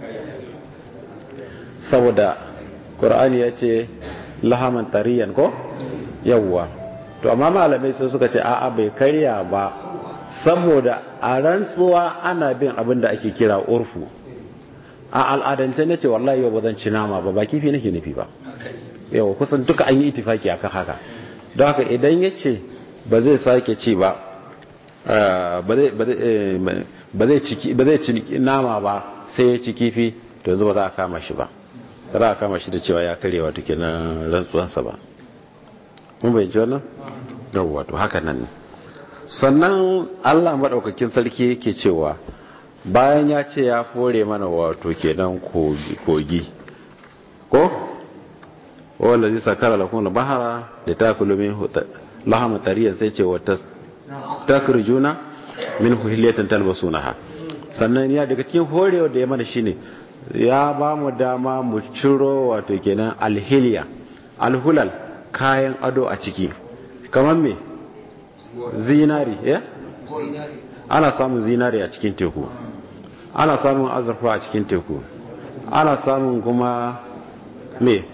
saboda ƙur'ani ya ce lahaman tariyan ko yawwa to amma malamai sai suka ce a'a bai karya ba saboda a rantsuwa ana bin abin da ake kira urfu a al'adance na ce wallahi yau ba zan ci nama ba ba kifi nake nufi ba yau kusan duka an yi itifaki akan haka don haka idan ya ce ba zai sake ci ba ba zai ci nama ba sai ya ci kifi to yanzu ba za a kama shi ba ba za a kama shi da cewa ya karewa take na rantsuwansa ba mun bai ji wannan yawwa to haka nan ne sannan allah maɗaukakin sarki yake cewa bayan ya ce ya fore mana wato kenan kogi ko wanda zai sakara da kuma bahara da ta kulumin lahama tariyar sai ce wata takirjuna min huhiliyatin talbasunaha sannan ya daga cikin horewa da ya mana shine ya ba mu dama mu ciro wato kenan alhiliya alhulal kayan ado a ciki kamar me zinari ya ana samun zinari a cikin teku ana samun azurfa a cikin teku ana samun kuma me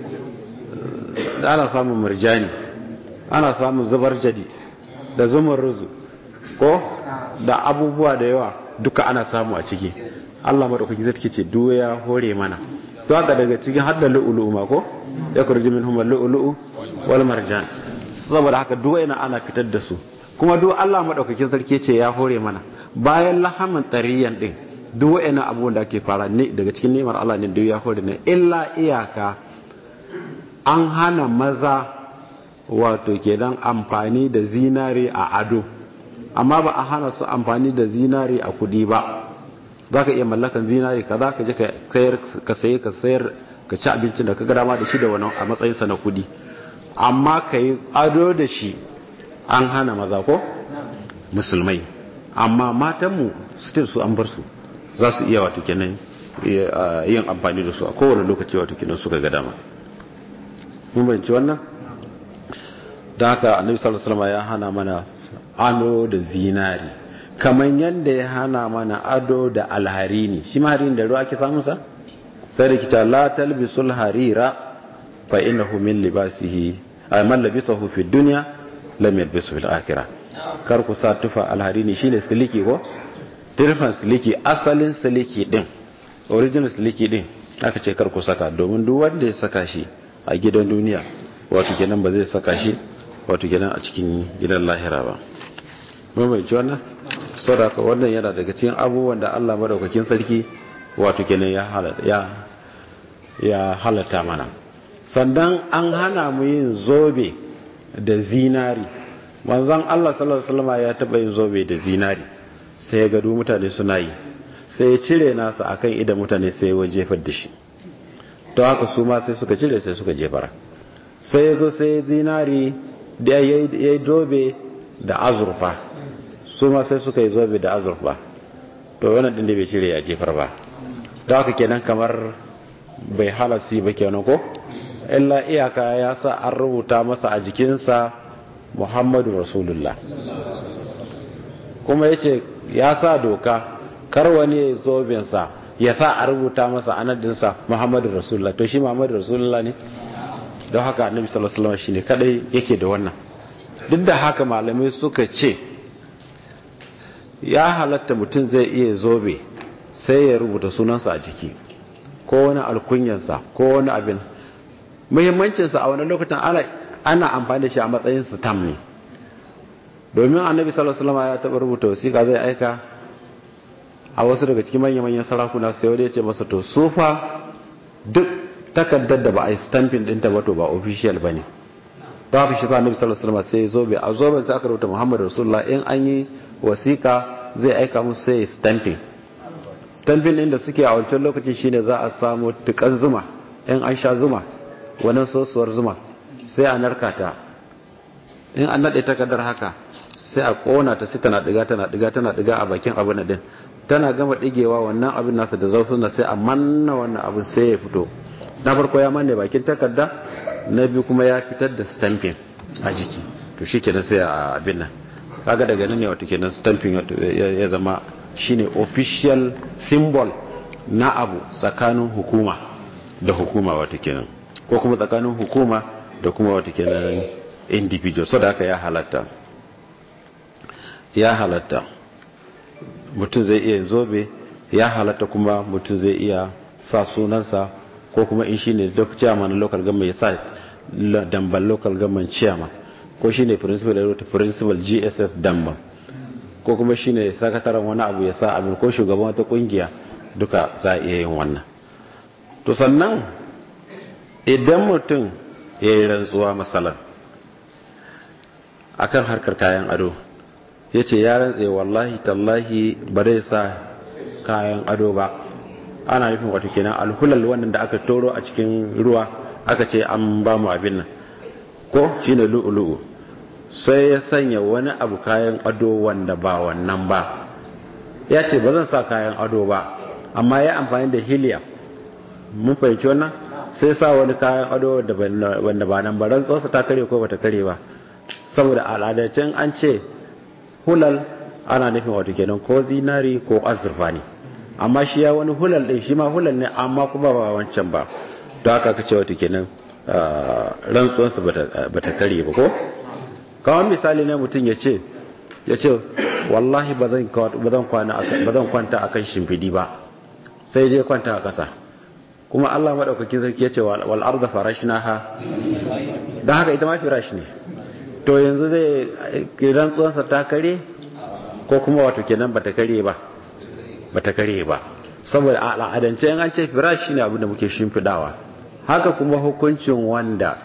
ana samun murjani ana samun zubar jadi da zumar ruzu ko da abubuwa da yawa duka ana samu a ciki Allah madaukaki zai ce duwa ya hore mana to haka daga cikin hadda lu'ulu'u ma ko ya kurji min huma lu'ulu'u wal marjan saboda haka duwa yana ana fitar da su kuma duk Allah madaukakin sarki ce ya hore mana bayan lahamin tariyan din duk wa'annan abubuwan da ake fara ne daga cikin ni'imar Allah ne duk ya hore ne illa iyaka an hana maza wato kenan amfani da zinari a ado amma ba a hana su amfani da zinari a kudi ba za ka iya mallakan zinari ka za ka je ka saye ka sayar ka ci abincin da ka gada ma da shi da wani a matsayinsa na kudi amma ka yi ado da shi an hana maza ko musulmai amma matanmu still su an bar su za su iya wato kenan yin amfani da su a kowane lokaci wato kenan suka ga dama mun bayanci wannan da haka annabi sallallahu alaihi wasallam ya hana mana ado da zinari kamar yadda ya hana mana ado da alharini shi ma harini da ruwa ake samun sa sai da kita la talbisul harira fa innahu min libasihi ay man labisahu fi dunya lam yalbisu fil akhirah kar ku sa tufa alharini shine siliki ko tirfan siliki asalin siliki din original siliki din aka ce kar ku saka domin duk wanda ya saka shi a gidan duniya wato kenan ba zai saka shi wato kenan a cikin gidan lahira ba mun bai wannan saboda wannan yana daga cikin abubuwan da Allah madaukakin sarki wato kenan ya halatta ya ya halatta mana sannan an hana mu yin zobe da zinari manzon Allah sallallahu alaihi wasallam ya taba yin zobe da zinari sai ya gado mutane suna yi sai ya cire nasa akan idan mutane sai ya jefar da shi to haka su ma sai suka cire sai suka jefara sai ya zo sai zinari da ya yi dobe da azurfa su ma sai suka yi zobe da azurfa to wannan din da bai cire ya jefar ba da haka kenan kamar bai halasi ba kenan ko illa iyaka ya sa an rubuta masa a jikinsa muhammadu rasulullah kuma ya ce ya sa doka kar wani zobensa ya sa a rubuta masa anadinsa muhammadu rasulullah to shi muhammadu rasulullah ne don haka annabi sallallahu alaihi wasallam shine kadai yake da wannan duk da haka malamai suka ce ya halatta mutum zai iya zobe sai ya rubuta sunansa a jiki ko wani alkunyansa ko wani abin muhimmancinsa a wani lokacin ana amfani da shi a matsayin stam ne domin annabi sallallahu alaihi wasallam ya taɓa rubuta wasiƙa zai aika a wasu daga cikin manya-manyan sarakuna sai wani ya ce masa to sufa duk takardar da ba a yi stamping ɗinta ba to ba official ba ne ta haka shi sa annabi sallallahu alaihi wasallam sai zobe a zoben sai aka rubuta muhammadu rasulullah in an yi wasiƙa zai aika musu sai stamping stamping ɗin da suke a wancan lokacin shine za a samu tukan zuma in an sha zuma wannan sosuwar zuma sai a narka ta in an naɗe takardar haka sai a ƙona ta sai tana ɗiga tana ɗiga tana ɗiga a bakin abin ɗin tana gama ɗigewa wannan abin nasa da zaufin na sai a manna wannan abin sai ya fito na farko ya manne bakin takarda na biyu kuma ya fitar da stamping a jiki to shi kenan sai a abin nan kaga daga nan ne wato kenan stamping ya zama shine official symbol na abu tsakanin hukuma da hukuma wato kenan ko kuma tsakanin hukuma da kuma wato kenan individual so da haka ya halatta ya halatta mutum zai iya zobe ya halatta kuma mutum zai iya sa sunansa ko kuma in shine chairman local government ya sa damban local government chairman ko shine principal da rota principal GSS damban ko kuma shine sakataren wani abu ya sa abin ko shugaban wata kungiya duka za a iya yin wannan to sannan idan mutum ya yi rantsuwa matsalar akan harkar kayan ado ya ce ya rantse wallahi tallahi ba zai sa kayan ado ba ana nufin wata kenan alhulal wannan da aka toro a cikin ruwa aka ce an ba mu abin nan ko shine lu'ulu'u sai ya sanya wani abu kayan ado wanda ba wannan ba ya ce ba zan sa kayan ado ba amma ya amfani da helium mun fahimci wannan sai sa wani kayan ado wanda ba nan ba rantsuwarsa ta kare ko bata kare ba saboda al'adacin an ce hulal ana nufin wato kenan ko zinari ko azurfa ne amma shi ya wani hulal din shi ma hulal ne amma kuma ba wancan ba don haka ka ce wato kenan rantsuwarsa bata kare ba ko kawai misali ne mutum ya ce ya ce wallahi ba zan kwanta akan shimfidi ba sai je kwanta a ƙasa kuma Allah maɗaukakin sarki ya ce wal arda farashnaha don haka ita ma firash ne to yanzu zai rantsuwansa ta kare ko kuma wato kenan bata kare ba bata kare ba saboda a al'adance in an ce firash shine abin da muke shimfidawa haka kuma hukuncin wanda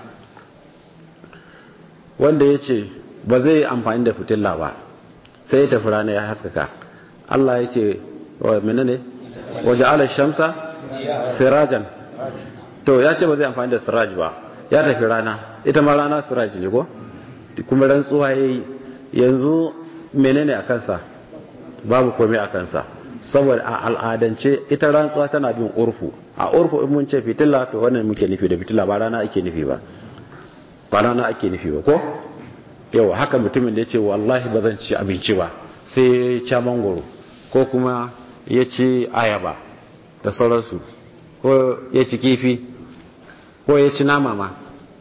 wanda ya ce ba zai yi amfani da fitilla ba sai ya tafi rana ya haskaka Allah ya ce wa menene waje ala shamsa sirajan to ya ce ba zai amfani da siraj ba ya tafi rana ita ma rana siraj ne ko kuma rantsuwa ya yi yanzu menene a kansa babu komai a kansa saboda a al'adance ita rantsuwa tana bin urfu a urfu in mun ce fitila to wannan muke nufi da fitila ba rana ake nufi ba ba rana ake nufi ba ko yau haka mutumin da ya ce wallahi ba zan ci abinci ba sai ya ci mangoro ko kuma ya ci ayaba da sauransu ko ya ci kifi ko ya ci nama ma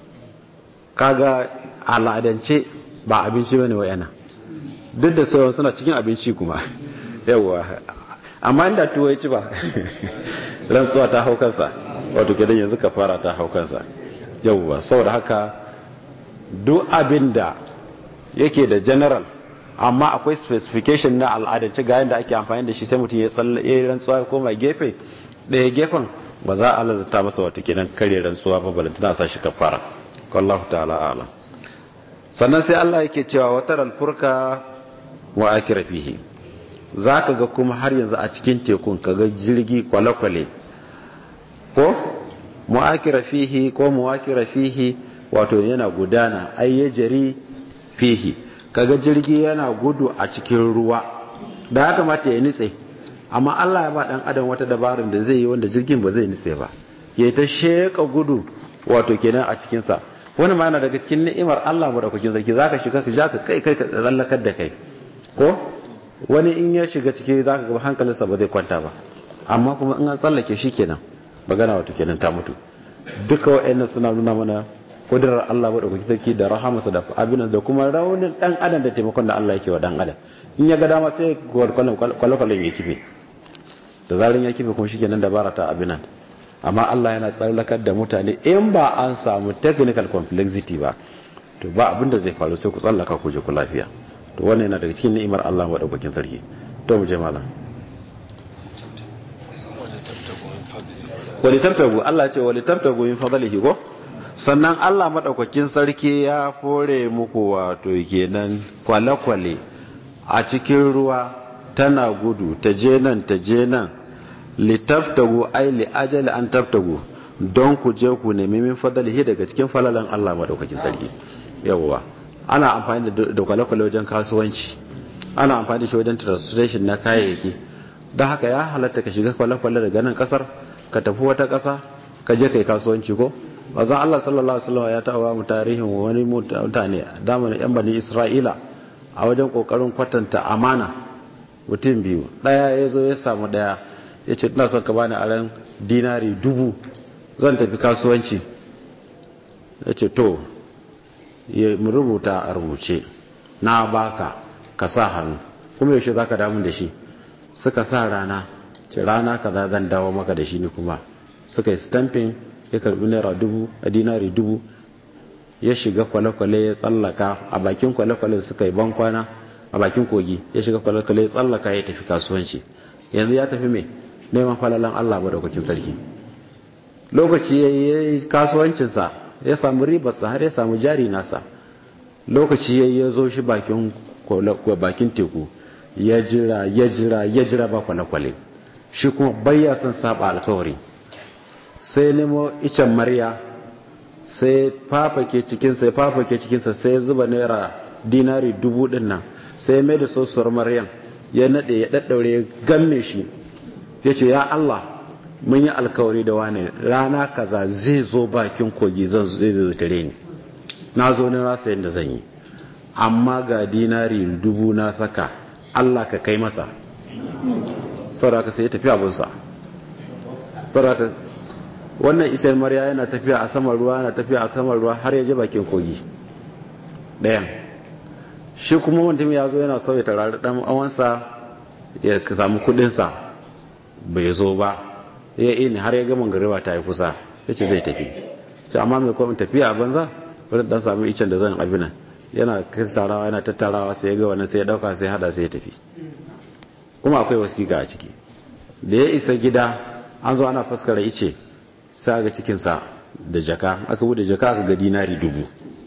kaga al'adance ba abinci bane wayana duk da sauran suna cikin abinci kuma yawa amma inda tuwo ya ci ba rantsuwa ta hau kansa wato kenan yanzu ka fara ta hau kansa yawa saboda haka duk abin da yake da general amma akwai specification na al'adance ga yadda ake amfani da shi sai mutum ya tsalle rantsuwa ya koma gefe ɗaya gefen ba za a lazata masa wata kenan kare rantsuwa ba balantana sa shi kafara wallahu ta'ala a'lam sannan sai Allah yake cewa wataral furka wa akira fihi zaka ga kuma har yanzu a cikin tekun kaga jirgi kwale-kwale ko mu'akira fihi ko mu'akira fihi wato yana gudana ai ya jari fihi kaga jirgi yana gudu a cikin ruwa da ya kamata ya nitse amma Allah ya ba dan adam wata dabarun da zai yi wanda jirgin ba zai nitse ba ya ta sheka gudu wato kenan a cikin sa wani ma yana daga cikin ni'imar Allah madaukakin sarki zaka shiga ka ja ka kai kai ka tsallakar da kai ko wani in ya shiga ciki zaka ga hankalinsa ba zai kwanta ba amma kuma in an tsallake shi kenan magana wato kenan ta mutu duka wa'annan suna nuna mana kudurar Allah madaukakin sarki da rahamarsa da abin da kuma raunin dan adam da taimakon da Allah yake wa dan adam in ya ga dama sai kwale-kwalen ya kife da zarin ya kife kuma shi kenan dabara ta abinan amma Allah yana tsallakar da mutane in ba an samu technical complexity ba to ba abin da zai faru sai ku tsallaka ku je ku lafiya to wannan yana daga cikin ni'imar Allah madaukakin sarki to mu je malam wali tabtagu Allah ce wali tabtagu min fadlihi ko sannan Allah madaukakin sarki ya fore muku wato kenan kwale-kwale a cikin ruwa tana gudu ta je nan ta je nan litaftagu ai li ajali an taftagu don ku je ku nemi min fadlihi daga cikin falalan Allah madaukakin sarki yawwa ana amfani da kwale-kwale wajen kasuwanci ana amfani da shi wajen transportation na kayayyaki don haka ya halatta ka shiga kwale-kwale daga nan kasar ka tafi wata kasa ka je kai kasuwanci ko bazan Allah sallallahu alaihi wasallam ya tawa mu tarihin wani mutane damanin yan bani Isra'ila a wajen kokarin kwatanta amana mutum biyu daya ya zo ya samu daya ya ce ina son ka bani aran dinari dubu zan tafi kasuwanci ya ce to mu rubuta a rubuce na baka ka sa hannu kuma yaushe za ka damu da shi suka sa rana ce rana kaza zan dawo maka da shi ne kuma suka yi stamping ya karbi naira dubu a dinari dubu ya shiga kwale-kwale ya tsallaka a bakin kwale-kwale suka yi bankwana a bakin kogi ya shiga kwale-kwale ya tsallaka ya tafi kasuwanci yanzu ya tafi mai neman falalan Allah madaukakin sarki lokaci ya yi kasuwancinsa ya samu ribarsa har ya samu jari nasa lokaci ya ya zo shi bakin bakin teku ya jira ya jira ya jira ba kwale-kwale shi kuma bayya son saba alkawari sai nemo icen marya sai fafake cikinsa ya fafake cikinsa sai zuba naira dinari dubu din nan sai mai da sosuwar maryam ya nade ya daddaure gamme shi ya ce ya Allah mun yi alkawari da wane rana kaza zai zo bakin kogi zan zai zo tare ni na zo ne rasa yadda zan yi amma ga dinari dubu na saka Allah ka kai masa sauraka sai ya tafi abunsa sauraka wannan icen marya yana tafiya a saman ruwa yana tafiya a saman ruwa har ya je bakin kogi ɗayan shi kuma mutum ya zo yana sauya tarari ɗan awansa ya samu kudinsa bai zo ba ya ini har ya gama garewa ta yi kusa ya ce zai tafi ce amma mai kwamin tafiya a banza wani ɗan samu icen da zan abinan yana tattarawa yana tattarawa sai ya ga wani sai ya ɗauka sai hada sai ya tafi kuma akwai wasiƙa a ciki da ya isa gida an zo ana faskara ice sai ga cikinsa da jaka aka bude jaka aka ga dinari dubu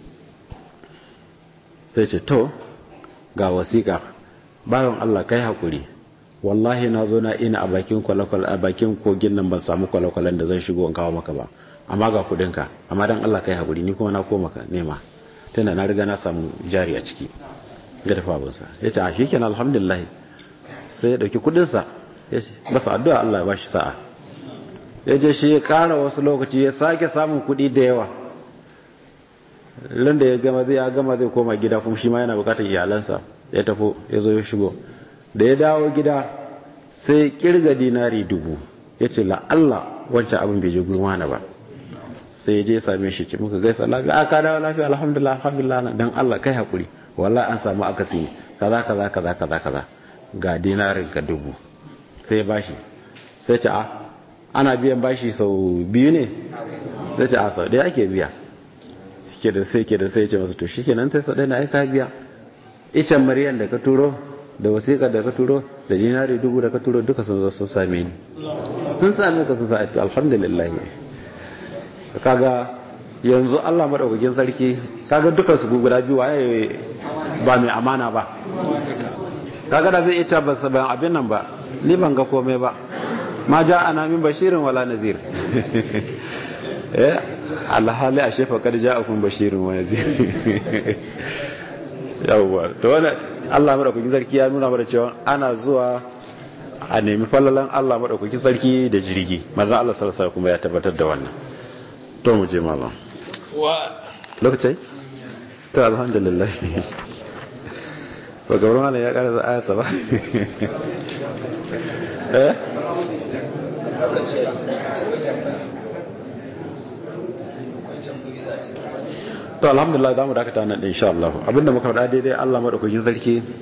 sai ce to ga wasiƙa bayan Allah kai hakuri wallahi na zo na ina a bakin kwalakwal a bakin kogin nan ban samu kwalakwalan da zan shigo in kawo maka ba amma ga kudinka amma dan Allah kai hakuri ni kuma na koma ka nema tunda na riga na samu jari a ciki ga tafa abinsa ya ce a shi kenan alhamdulillah sai ya dauki kudinsa ya ce basa addu'a Allah ya bashi sa'a ya je shi ya kara wasu lokaci ya sake samun kudi da yawa ran da ya gama zai ya gama zai koma gida kuma shi ma yana bukatar iyalansa ya tafo ya zo ya shigo da ya dawo gida sai kirga dinari dubu ya ce la'alla wancan abin bai je gurmana ba sai je same shi ci muka gaisa lafiya aka dawo lafiya alhamdulillah alhamdulillah dan Allah kai hakuri wallahi an samu akasi kaza kaza kaza kaza kaza ga dinarin ka dubu sai bashi sai ce a ana biyan bashi sau biyu ne sai ce a sau ɗaya ake biya shike da sai ke da sai ce masu to shikenan sai sau ɗaya na aika biya icen mariyan da ka turo da wasiƙa da ka turo da dinari dubu da ka turo duka sun zo sun same ni sun same ka sun sa alhamdulillah kaga yanzu Allah madaukakin sarki kaga dukan su guda biyu waye ba mai amana ba kaga da zai iya ba ban abin nan ba ni ban ga komai ba ma ja ana min bashirin wala nazir eh alhali a shefa kad ja'akum bashirin wa nazir yawwa to wannan Allah madaukakin sarki ya nuna mana cewa ana zuwa a nemi fallalan Allah madaukakin sarki da jirgi manzon Allah sallallahu alaihi kuma ya tabbatar da wannan to mu je malam wa lokaci to alhamdulillah ba gabar malam ya karasa ayata ba eh to alhamdulillah za mu dakata nan insha Allah abinda muka faɗa daidai Allah madaukakin sarki